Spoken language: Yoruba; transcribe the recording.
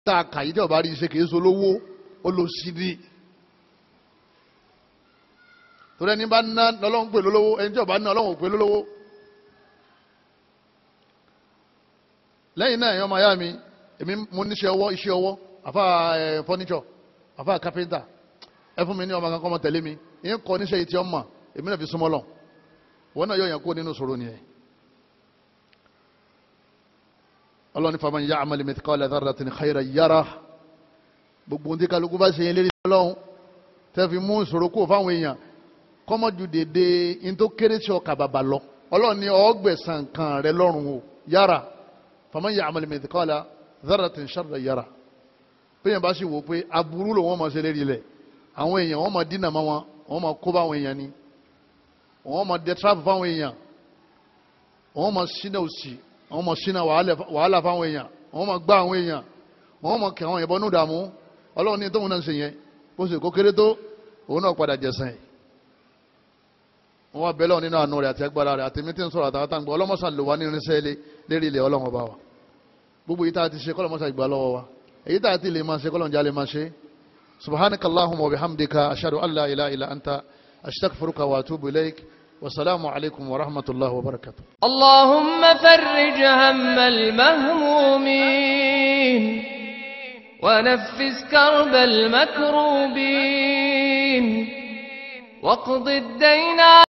tá a kà yí tí ọba rí iṣẹ́ kìí so lówó ó lọ sí ni torí ẹni bá ná lọ́lọ́run pè lólówó ẹni tí ọba ná ọlọ́run pè lólówó lẹ́yìn náà ẹ̀yọ́ máa yá mi èmi mo níṣẹ́ ọwọ́ iṣẹ́ ọwọ́ àfa ẹ̀ fọ́níṣọ̀ àfa kápẹ́ńtà ẹ fún mi ní ọmọ kankan ọmọ tẹ̀lé mi ìyẹn kọ́ níṣẹ́ yìí tí ọ mọ̀ èmi náà fi súnmọ́ lọ wọn náà yọ yẹn kó nínú sọ̀rọ̀ nìyẹn ọlọ́ni faman ya'mal mithqala dharratin khayran yarah gbogbo ohun tí kálukú bá ṣe yẹn lérí ọlọ́run tẹ́ fi mú ìṣòro kúrò fáwọn èèyàn kọ́mọ́jú dédé in tó kéré sí ọkà bàbà lọ ọlọ́run ní ọgbẹ̀sán kan rẹ lọ́rùn o yára faman ya'mal mithqala dharratin sharran yarah bẹ́ẹ̀ bá sì wò pé aburú ló wọ́n máa ṣe lérí lẹ̀ àwọn èèyàn wọ́n máa dínà mọ́ wọn wọ́n máa kó báwọn èèyàn ni wọ́n máa dẹ trap fáwọn èèyàn wọ́n máa ṣínà òsì wọ́n máa ṣínà wàhálà fáwọn èèyàn wọ́n máa gbá àwọn èèyàn wọ́n máa kẹ́ àwọn èèyàn bọ́nú dààmú ọlọ́run ní tóun náà ń ṣe yẹn bó ṣe kó kéré tó òun náà padà jẹ̀sán ẹ̀ wọ́n wá bẹ́lẹ̀ nínú àánú rẹ̀ àti agbára rẹ̀ àti mítí ń sọ̀rọ̀ àtàwọn àtàǹgbọ̀ ọlọ́mọṣà lò wá ní irinṣẹ́ lérí ilẹ̀ ọlọ́run ọba wa gbogbo yìí tá a ti ṣe kọ́lọ́mọṣà ìgbà lọ́wọ́ wa èyí tá a ti lè máa ṣe kọ́lọ́njà lè máa ṣe subhanaka allahumma wa bihamdika ashhadu an la ilaha illa anta astaghfiruka wa atubu ilaik والسلام عليكم ورحمة الله وبركاته اللهم فرج هم المهمومين ونفس كرب المكروبين واقض الدين